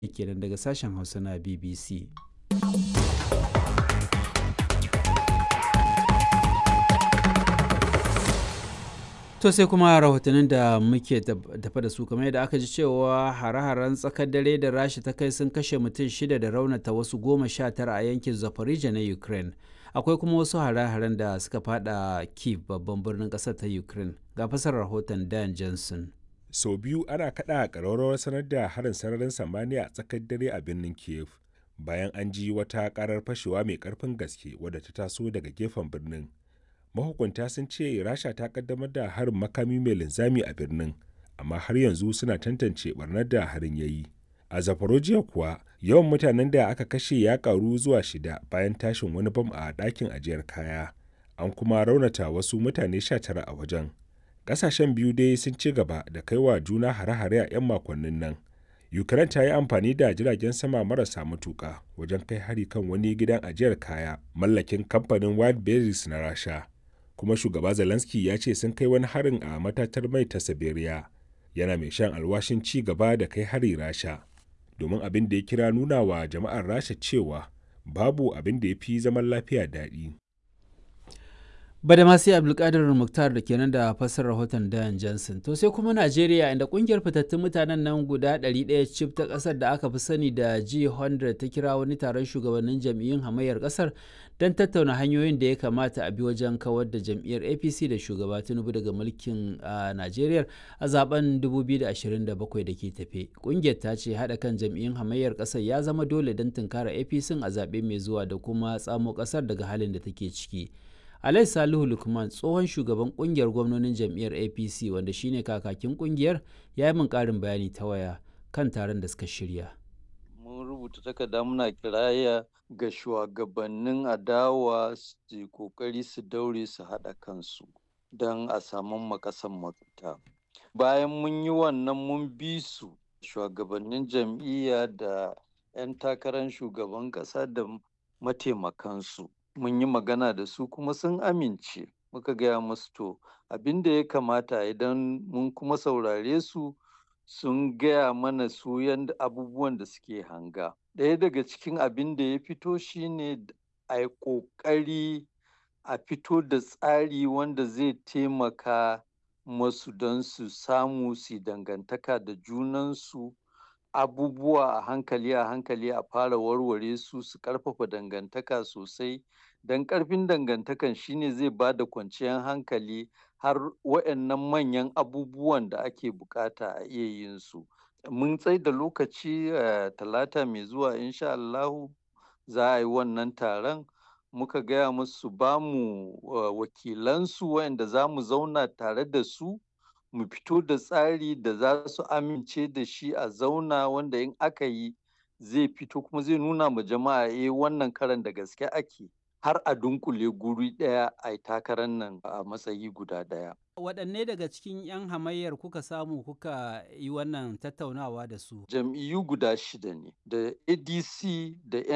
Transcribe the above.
kenan daga sashen hausa na bbc to sai kuma rahotannin da muke tafa da su kamar yadda aka ji cewa hare-haren tsakar dare da rasha ta kai sun kashe mutum shida da raunata wasu goma sha tara a yankin zafarija na ukraine akwai kuma wasu hare-haren da suka fada kiev babban birnin kasar ta ukraine ga fasar rahoton dan johnson sau biyu ana kada ƙararrawar sanar da harin sararin samaniya a tsakar dare a birnin kiev bayan an ji wata karar fashewa mai karfin gaske wadda ta taso daga gefen birnin mahukunta sun ce rasha ta kaddamar da harin makami mai linzami a birnin amma har yanzu suna tantance barnar da harin ya yi a zaporojiya kuwa yawan mutanen da aka kashe ya karu zuwa shida bayan tashin wani bam a ɗakin ajiyar kaya an kuma raunata wasu mutane 19 a wajen ƙasashen biyu dai sun ci gaba da kaiwa juna hare-hare a 'yan makonnin nan ukraine ta yi amfani da jiragen sama marasa matuƙa wajen kai hari kan wani gidan ajiyar kaya mallakin kamfanin wild berries na rasha kuma shugaba zelensky ya ce sun kai wani harin a matatar mai ta siberia yana mai shan alwashin ci gaba da kai hari rasha domin abin da ya kira nuna wa jama'ar rasha cewa babu abin da ya fi zaman lafiya daɗi bada ma sai abdulkadir muktar da kenan da fassar rahoton dan johnson to sai kuma najeriya inda kungiyar fitattun mutanen nan guda 100 cif ta kasar da aka fi sani da g100 ta kira wani taron shugabannin jam'iyyun hamayyar kasar don tattauna hanyoyin da ya kamata a bi wajen kawar da jam'iyyar apc da shugaba tinubu daga mulkin a najeriya a zaben 2027 da ke tafe kungiyar ta ce haɗa kan jam'iyyun hamayyar kasar ya zama dole don tunkara apc a zaɓe mai zuwa da kuma tsamo kasar daga halin da take ciki Alai Salihu Lukman tsohon shugaban kungiyar gwamnonin jam'iyyar APC wanda shine kakakin kungiyar ya yi min ƙarin bayani ta waya kan taron da suka shirya. Mun rubuta takarda muna kiraya ga shugabannin adawa su kokari su daure su haɗa kansu don a samu makasan mafita. Bayan mun yi wannan mun bi su shugabannin jam'iyya da 'yan takarar shugaban ƙasa da mataimakansu. mun yi magana da su kuma sun amince muka gaya musu to abin da ya kamata idan mun kuma saurare su sun gaya mana su yadda abubuwan da suke hanga ɗaya daga cikin abin da ya fito shine a yi ƙoƙari a fito da tsari wanda zai taimaka masu don su samu su dangantaka da junansu abubuwa a hankali a hankali a fara warware su su karfafa dangantaka sosai don karfin dangantakan shine zai ba da kwanciyar hankali har waɗannan manyan abubuwan da ake bukata a iya yin su mun tsai da lokaci talata mai zuwa insha Allahu za a yi wannan taron muka gaya musu ba mu wakilansu waɗanda za mu zauna tare da su mu fito da tsari da za su amince da shi a zauna wanda in aka yi zai fito kuma zai nuna ma jama'a eh wannan karan da gaske ake har a dunkule guri ɗaya a takarar nan a matsayi guda ɗaya. Waɗanne daga cikin 'yan hamayyar kuka samu kuka yi wannan tattaunawa da su? Jam'iyyu guda shida ne da ADC da